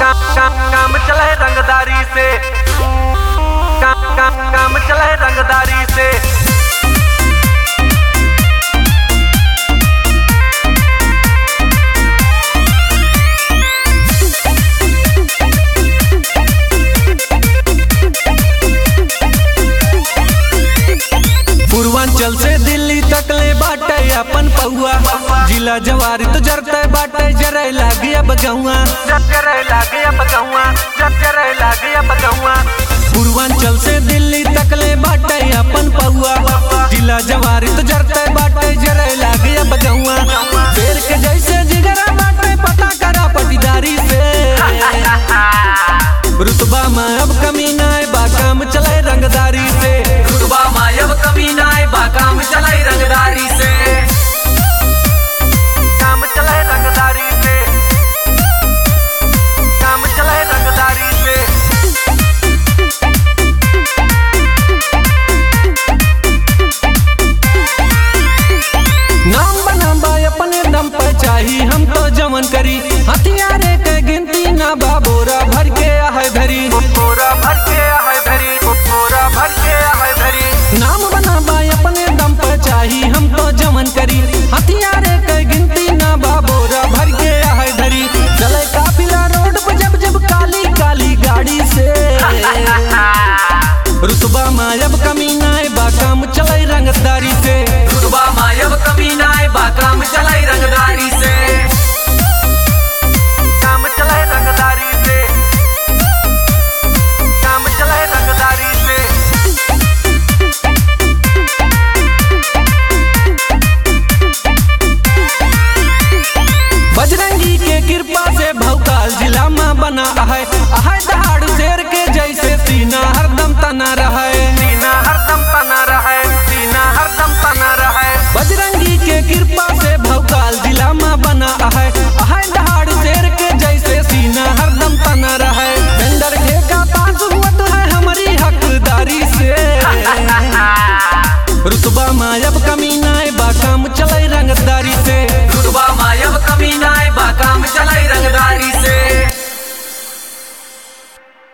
काम काम चले रंगदारी से काम काम काम चले रंगदारी से पूर्वांचल से दिल्ली तक ले बाटे अपन पौआ जिला जवारी तो जरते बाटे जरे लागी अब गौआ जब जरे लागे अब गौआ जब जरे लागे अब गौआ पूर्वांचल से दिल्ली तक ले बाटे अपन पौआ जिला जवारी तो जरते बाटे जरे लागी अब गौआ शेर के जैसे जिगरा बाटे पता करा पटीदारी से रुतबा में अब कमी ना है बा काम चले रंगदारी से रुतबा मायब कमी नाय बा काम चलाई रंगदारी से काम चले रंगदारी से काम चले रंगदारी से नाम बनाबा अपने दम पर चाही हम तो जमन करी हथियारे के गिनती ना बाबोरा भर के आहे धरी पूरा भर के है धरी पूरा भर के है धरी नाम बनाबा अपने दम पर चाही हम तो जमन करी हथियारे के गिनती ना बाबोरा भर के आहे धरी चले काफिला रोड पे जब जब काली काली गाड़ी से रुतबा मायब कमी ना है बा काम चले रंगदारी से रुतबा मायब कमी नाय बा काम चलाई रंगदारी से काम चले रंगदारी से काम चले रंगदारी से बजरंगी के कृपा से भौकाल जिला में बना है आहे दहाड़ शेर के जैसे सीना हरदम तना रहे